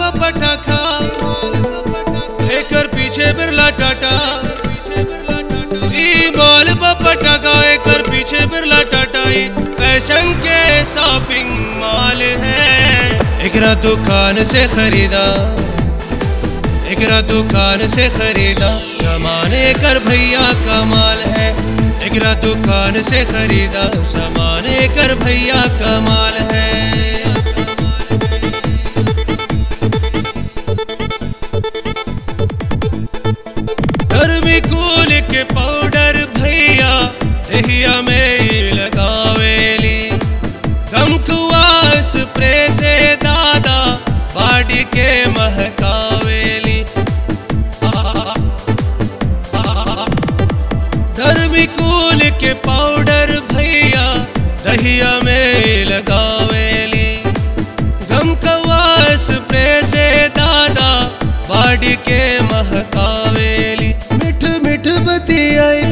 का पटाखा एकर पीछे बिरला टाटा ई माल का पटाखा एकर पीछे बिरला टाटा ई फैशन के शॉपिंग मॉल है एकरा दुकान से खरीदा एकरा दुकान से खरीदा सामान एकर भैया का माल है एकरा दुकान से खरीदा सामान एकर भैया का माल है थर्मिकोल के पाउडर भैया दहिया में ही लगावेली गमकुआ स्प्रे से दादा बाडी के महकावेली थर्मिकोल के पाउडर भैया दहिया में लगावेली गमकवा स्प्रे से दादा बाडी के महकावेली मिठ मिठ बतियाई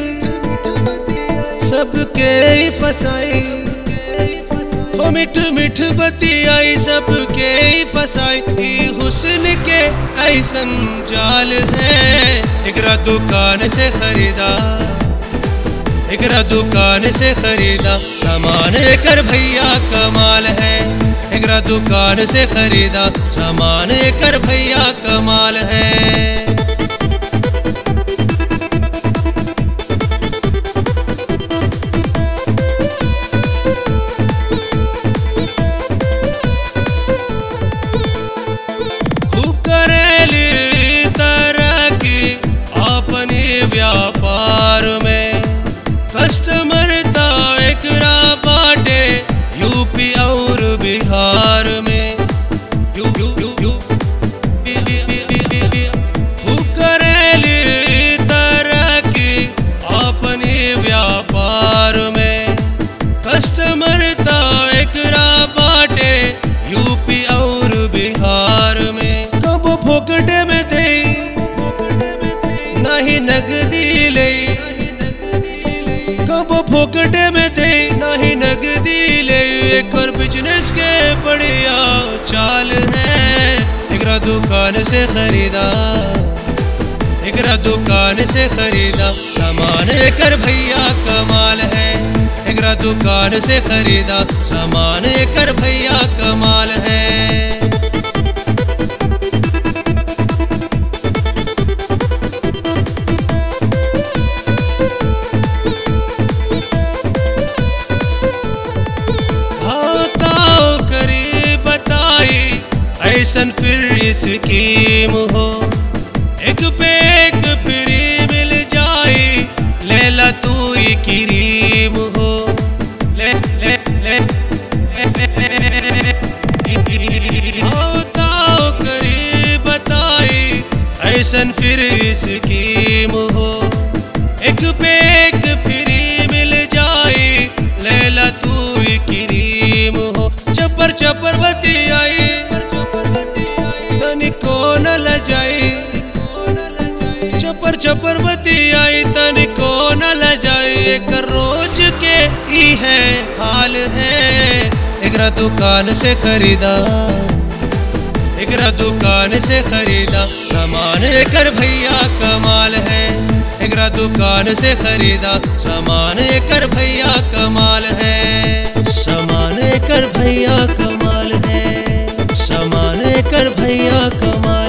सबके ही फसाई ओ मिठ मिठ बतियाई सबके ही फसाई ई हुस्न के ऐसन जाल है एकरा दुकान से खरीदा एकरा दुकान से खरीदा सामान एकर भैया कमाल है एकरा दुकान से खरीदा सामान एकर भैया कमाल है खूब करेली तरक्की अपनी व्यापार में कस्टमर ता एकरा बाटे यूपी और बिहार में यू यू यू यू बी- बी- बी- बी- बी- बी- खूब करेली तरक्की अपनी व्यापार में कस्टमर ता एकरा बाटे यूपी और बिहार में कब फोकटे में दे नहीं नगदी ले कब फोकटे में दे नहीं नगदी ले एक और बिजनेस के बढ़िया चाल है एकरा दुकान से खरीदा एकरा दुकान से खरीदा सामान एकर भैया कमाल है एकरा दुकान से खरीदा सामान एकर भैया कमाल है भाताओ करी बताई ऐसन फिर स्कीम हो एक पे एक फ्री मिल जाई लेला तू ही क्रीम हो ले ले ले भाताओ करी बताई ऐसन फिर स्कीम हो एक पे एक फ्री मिल जाई लेला तू ही क्रीम हो चपर चपर बती आई तनिको न लजाई चपर चपर बती आई तनिको न लजाई एक रोज के ही है हाल है एकरा दुकान से खरीदा एकरा दुकान से खरीदा सामान एकर भैया कमाल है एकरा दुकान से खरीदा सामान एकर भैया कमाल है सामान एकर भैया कमाल है सामान एकर भैया कमाल